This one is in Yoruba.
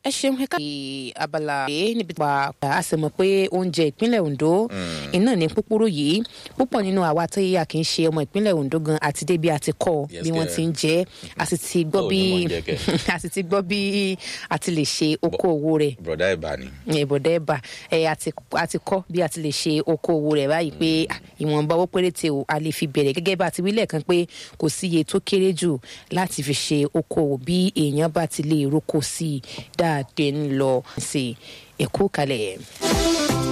ẹ ṣeun ẹ ká abala yìí níbi tí wàá a sì mọ̀ pé oúnjẹ ìpínlẹ̀ Ondo iná ní púpúrú yìí púpọ̀ nínú àwa tó yíyà kì í ṣe ọmọ ìpínlẹ̀ Ondo gan àti débi àti kọ́ Yes, bí wọ́n kẹ́. ti ń jẹ a sì ti gbọ́ Báwo bí ni wọ́n ń jẹ kẹ́? a sì ti gbọ́ bí a ti lè ṣe okòwò rẹ̀ broda ìbá ni. ìbọ̀dẹ́ ẹ̀bà ẹ̀ àti àti kọ́ bí a ti lè ṣe okòwò rẹ̀ báyìí pé ah, ìwọ̀nba owó péréte o a lè fi bẹ̀rẹ̀ gẹ́gẹ́ bá a ti wí lẹ́ẹ̀kan pé kò sí iye tó kéré jù láti fi ṣe okòwò bí èèyàn bá ti lè roko sí i dáadé ń lọ sí ẹ̀kú kalẹ̀.